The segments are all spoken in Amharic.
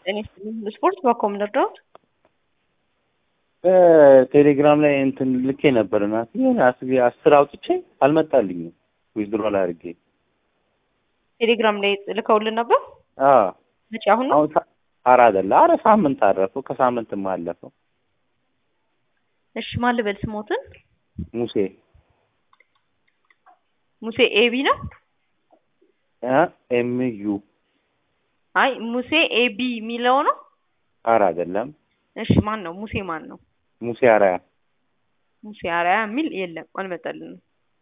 ጤና ይስጥልኝ። ስፖርት በኮም ልርዳዎት? ቴሌግራም ላይ እንትን ልኬ ነበር እና የሆነ አስቤ አስር አውጥቼ አልመጣልኝም። ዊዝድሮል አድርጌ ቴሌግራም ላይ ልከውልን ነበር። አዎ መቼ? አሁን ነው? አሁን ሳ- ኧረ አይደለ፣ ኧረ ሳምንት አረፈው፣ ከሳምንትም አለፈው። እሺ ማን ልበል ስሞትን? ሙሴ ሙሴ ኤቢ ነው? ኤም ዩ አይ ሙሴ ኤቢ የሚለው ነው። ኧረ አይደለም፣ እሺ ማን ነው? ሙሴ ማን ነው? ሙሴ አራያ ሙሴ አርአያ የሚል የለም፣ አልመጣልንም።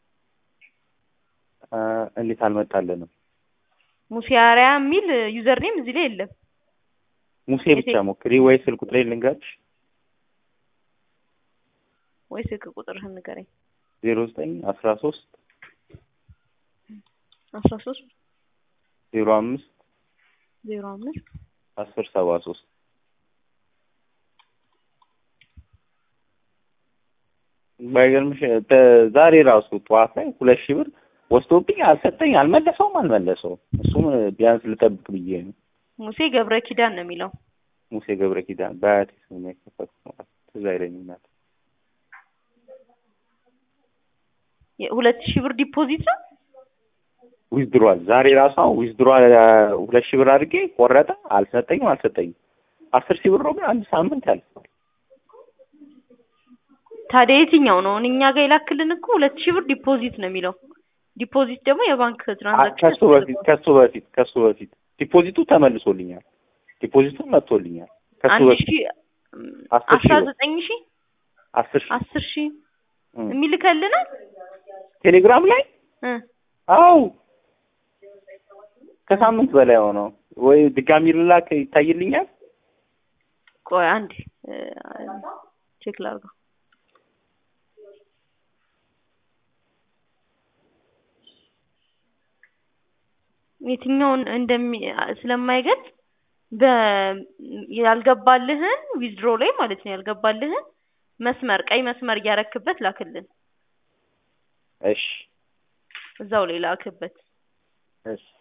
እ፣ እንዴት አልመጣልንም? ሙሴ አርአያ የሚል ዩዘር ኔም እዚህ ላይ የለም። ሙሴ ብቻ ሞክሪ ወይ ስልክ ቁጥሬ ልንገርሽ፣ ወይ ስልክ ቁጥርህን ንገረኝ። ዜሮ ዘጠኝ አስራ ሶስት አስራ ሶስት ዜሮ አምስት ዜሮ አምስት አስር ሰባ ሶስት ባይገርምሽ ተ- ዛሬ ራሱ ጠዋት ላይ ሁለት ሺህ ብር ወስዶብኝ አልሰጠኝ፣ አልመለሰውም አልመለሰውም። እሱም ቢያንስ ልጠብቅ ብዬ ነው። ሙሴ ገብረ ኪዳን ነው የሚለው። ሙሴ ገብረ ኪዳን በአያቴ ስም ነው የከፈትኩት። ትዝ አይለኝም እናቴ። ሁለት ሺህ ብር ዲፖዚት ነው። ዊዝድሯል ዛሬ ራሱ አሁን ዊዝድሯል ሁለት ሺህ ብር አድርጌ ቆረጠ፣ አልሰጠኝም አልሰጠኝም። አስር ሺህ ብር ነው ግን አንድ ሳምንት ያልፋል። ታዲያ የትኛው ነው? እኛ ጋር የላክልን እኮ ሁለት ሺህ ብር ዲፖዚት ነው የሚለው። ዲፖዚት ደግሞ የባንክ አ- ትራንዛክሽን ከሱ በፊት ከሱ በፊት ከሱ በፊት ዲፖዚቱ ተመልሶልኛል። ዲፖዚቱ መጥቶልኛል። ከሱ አንድ በፊት ሺህ አስር ሺህ አስራ ብር ዘጠኝ ሺህ አስር ሺህ አስር ሺህ እም። የሚልከልናል ቴሌግራም ላይ እ አው ከሳምንት በላይ ሆነው ወይ ድጋሚ ልላክ ይታይልኛል። ቆይ አንዴ እ፣ ቼክ ላድርገው። የትኛውን እንደሚ ስለማይገልጽ በ ያልገባልህን ዊዝድሮ ላይ ማለት ነው ያልገባልህን መስመር ቀይ መስመር እያረክበት ላክልን። እሺ እዛው ላይ ላክበት። እሺ